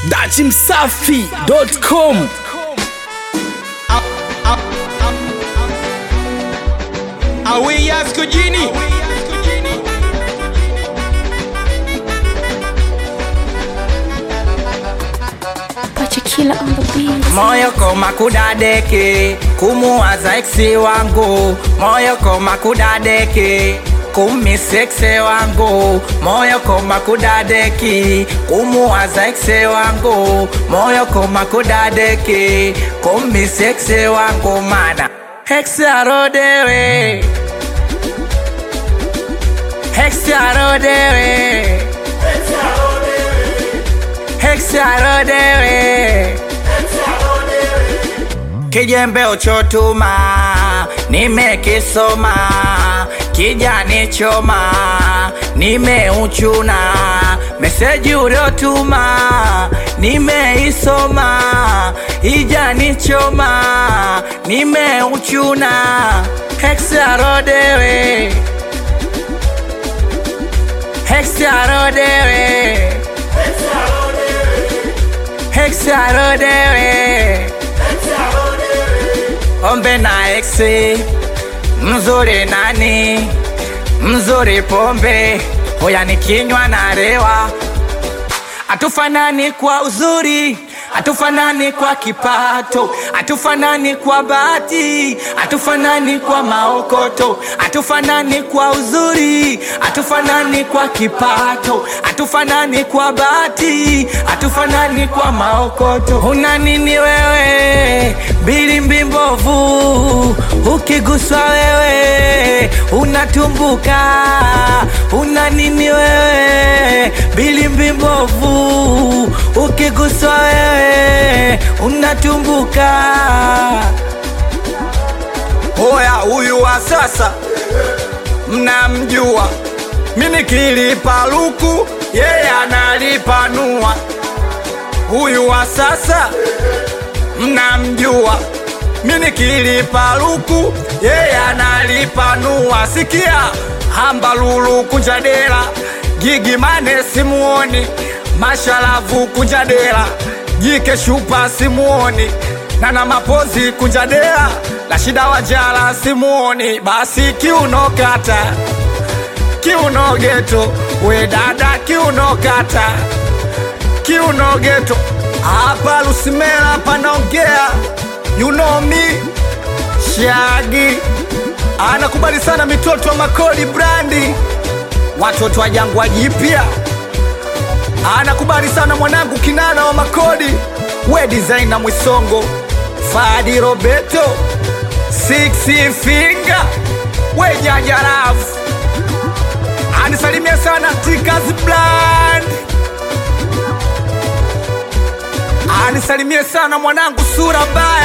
dachimsafi.com Awe Yasko Jini Pachakila on the beat. moyo koma kudadeki kumuwaza eksi wangu moyo koma kudadeki kumiseksi wangu moyo koma kudadeki kumuwaza eksi wangu moyo koma kudadeki kumiseksi wangu mana eksi arodewe eksi arodewe eksi arodewe kijembe uchotuma nimekisoma kijani choma nimeuchuna meseji uliotuma nimeisoma ijani choma nimeuchuna hexarodewe hexarodewe hexarodewe ombe na exe mzuri nani mzuri pombe hoya nikinywa na rewa hatufanani kwa uzuri hatufanani kwa kipato hatufanani kwa bahati hatufanani kwa maokoto hatufanani kwa uzuri hatufanani kwa kipato hatufanani kwa bahati hatufanani kwa maokoto una nini wewe bilimbi mbovu ukiguswa wewe unatumbuka una nini wewe bilimbi mbovu ukiguswa wewe unatumbuka hoya huyu wa sasa mnamjua mimi kilipa luku yeye analipanua huyu wa sasa mnamjua mimi kilipa luku yeye analipanua sikia hamba lulu kunjadela gigi mane simuoni mashalavu kunjadela jike shupa simuoni nana mapozi kunjadela la shida wajala simuoni basi kiunokata kiuno geto we dada kiuno kata kiuno geto hapa lusimela panaongea you know me shagi anakubali sana mitoto wa makodi brandi watoto wa jangwa jipya anakubali sana mwanangu kinana wa makodi we designer mwisongo fadi roberto six finger we jajarafu anisalimia sana tikas bland anisalimie sana mwanangu sura mbaya